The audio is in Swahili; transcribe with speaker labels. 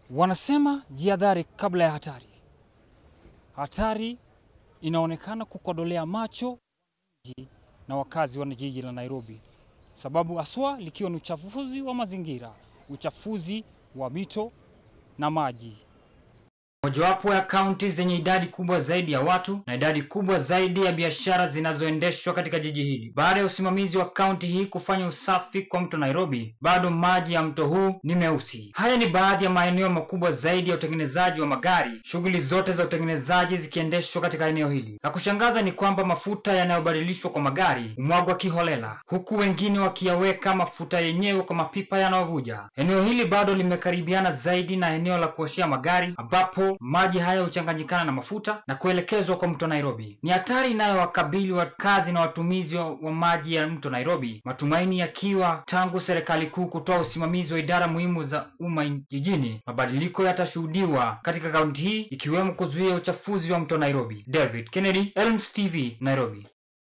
Speaker 1: Wanasema jihadhari kabla ya hatari. Hatari inaonekana kukodolea macho ji- na wakazi wa jiji la Nairobi, sababu haswa likiwa ni uchafuzi wa mazingira, uchafuzi wa mito na maji.
Speaker 2: Mojawapo ya kaunti zenye idadi kubwa zaidi ya watu na idadi kubwa zaidi ya biashara zinazoendeshwa katika jiji hili. Baada ya usimamizi wa kaunti hii kufanya usafi kwa mto Nairobi, bado maji ya mto huu ni meusi. Haya ni baadhi ya maeneo makubwa zaidi ya utengenezaji wa magari, shughuli zote za utengenezaji zikiendeshwa katika eneo hili. La kushangaza ni kwamba mafuta yanayobadilishwa kwa magari humwagwa kiholela, huku wengine wakiyaweka mafuta yenyewe kwa mapipa yanayovuja. Eneo hili bado limekaribiana zaidi na eneo la kuoshea magari ambapo maji haya huchanganyikana na mafuta na kuelekezwa kwa mto Nairobi. Ni hatari inayowakabili wakazi na watumizi wa, wa maji ya mto Nairobi, matumaini yakiwa tangu serikali kuu kutoa usimamizi wa idara muhimu za umma jijini, mabadiliko yatashuhudiwa katika kaunti hii ikiwemo kuzuia uchafuzi wa mto Nairobi. David Kennedy, Elms TV, Nairobi.